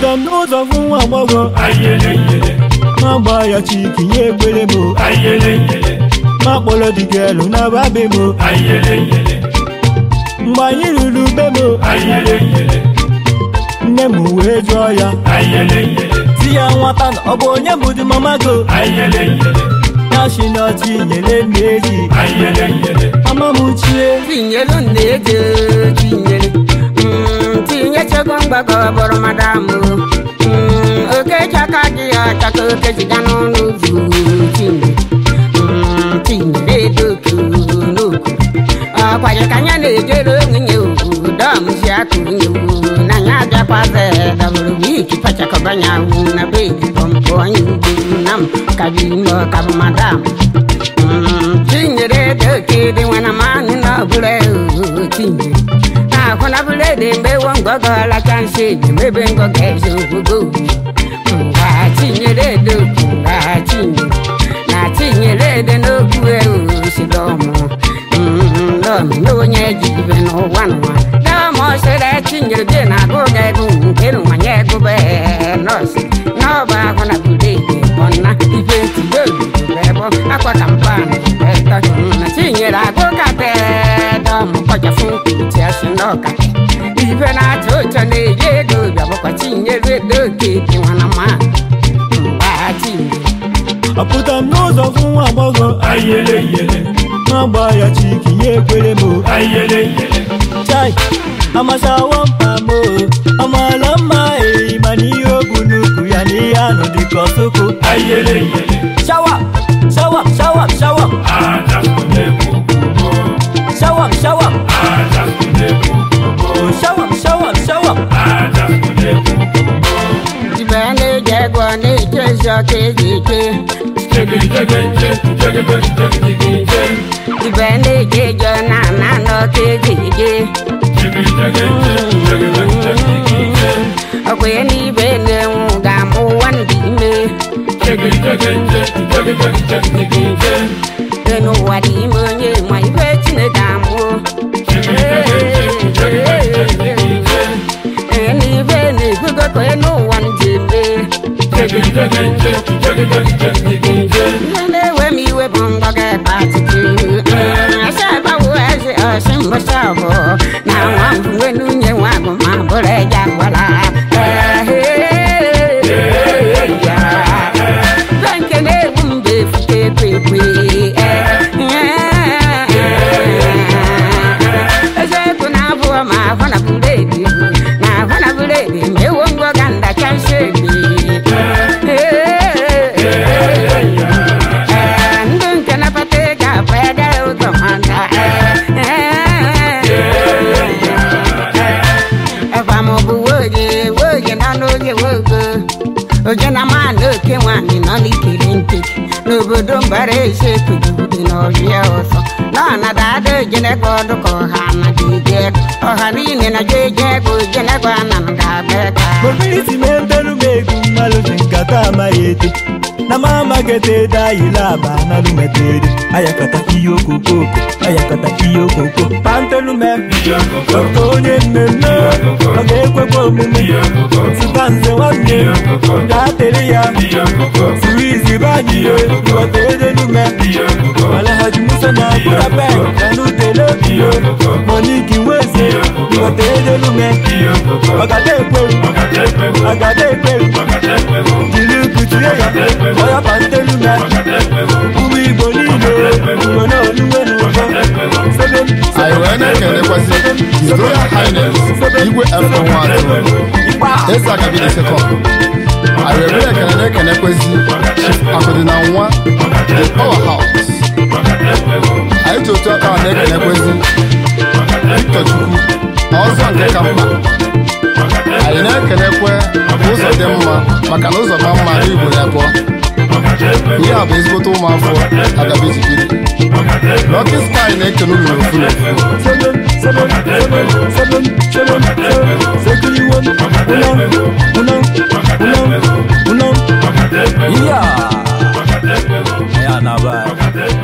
apụta m n'ụzọ fụ nwa agbọghọ ma gba ya chiki nye ekpere m ma kpọrọ dịgelụ na babe m mgbe anyị ruru be m nne m wee jụọ ya di ya nwata na ọ bụ onye bụ di mama go ya si na ọchị nyere nne eji mama m chie tinyelu nna-eje tinyere Mm, tinyechego mgbakọ bụrụ madam okechaka gị ọchaka okejiga n'ọnụ ụzọ tinyere Mm, tinyere edoku n'oku ọkwaje ka anya na-ejere onye udom si akụ nye na ya abịakwaze dabụrụ wiki pachakọbanya wu na be pọmpụ onye ugbo na m kabi ime ọkabụ madam tinyere doke dị nwana manụ na ọbụla tinyere na-akwụna bụla dị mgbe wo ngọgọ lacha nsị dị mebe ngọgọ eze ogogo ngwa tinyere doku ngwa tinyere na tinyere dị n'okwu eosidomụ lọm n'onye jibe n'ụwa n'ụwa dọmụ sịrị tinyere dị na agụ ga-ego nke nwanye egube nọọsụ n'ọba ahụ na bụla ede bọna ife ntigo ebe akwa kampan ẹtọ na tinyere agụ kate dọmụ kọjafụ nkwuchi asị n'ọka ife na-atụ ụjọ na-eyi ego bịabụkwa tinyere doke dị nwana ma mgba tinyere apụta m n'ụzọ fụ nwa agbọghọ ma gba ya chiki nye ekpere m chai amasawa mpa m amaala mma eyi mana ihe o bu n'ukwu ya na ihe anụ dịka ọsụkụ shawa shawa shawa shawa shawa shawa shawa shawa shawa ibe na-eji ego na-eji ezi ọka eji ike ibe na-eji ego na ana n'ọka eji ike ọkwa ya n'ibe na-enwu ga-amụ ụwa ndị ime dị n'ụwa dị ime onye ma ibe chineke amụ ee n'ibe na-ebugo ka onye n'ụwa ndị eme ihe na-ewe m iwe bụ mgbaga ebe atịtị asa agbawo eze ọsị mbọsị ọbụ na nwa mgbe nwunye nwa bụ ma bụrụ eja gwara Be nke na-ewu mgbe efute ekwe ekwe eziokwu na-abụọ ma ahụ na buredi na ahụ na buredi ma ewo ngwa ga ndacha nsogbu ndị nke napata ego abụ ede ụzọ maka ebe ma ọ bụ woge woge nọ n'oge wogo oje na ma na oke nwanyị nọ n'ikiri ntị n'obodo mbara eze kugudi n'ọhịa ọzọ nọ na dada ojenegbe ọdụ ka ọha na jeje ọha niile na jeje ego ojenegbe ana m ga-abịa ka mobiliti na-ebelu m egwu mmalụ ji nkata amaghị ete na ma amaghete ede ayịla aba analụ metere ayakata ihe okokoko ayakata ihe okoko pantelume oke onye mmemme ọ ga-ekwekwa omume zụta nze nwanne gaa tere ya suru izi banyiye ịghọta edelume alhaji musa na burabek na n'utele biyo moniki nweze ịghọta edelume ọgada ekweru ọgada ekweru jiri kuchie ya ọya pantelume ụmụ igbo niile igbo na oluwe n'ụzọ sebe m anyị wee na-ekelekwasị His Royal Highness igwe F1 atụrụ eze akabidi sekọnd anyị wee bụrụ ekele na-ekelekwasị Chief Akụdịna nwa the Power House anyị ji otu aka na-ekelekwasị Victor Chukwu ọzọ nke ka mma anyị na-ekelekwe ụzọ dị mma maka na ụzọ ma mma n'Igbo ya pụọ ihe a bụ ezigbote ụmụafọ agabeji biri Lucky Sky na-ekele unu n'ofu n'ofu seven, seven, seven, seven, seven, seven, sekiriwo, uno, uno, uno, uno. Yeah. Yeah, not bad.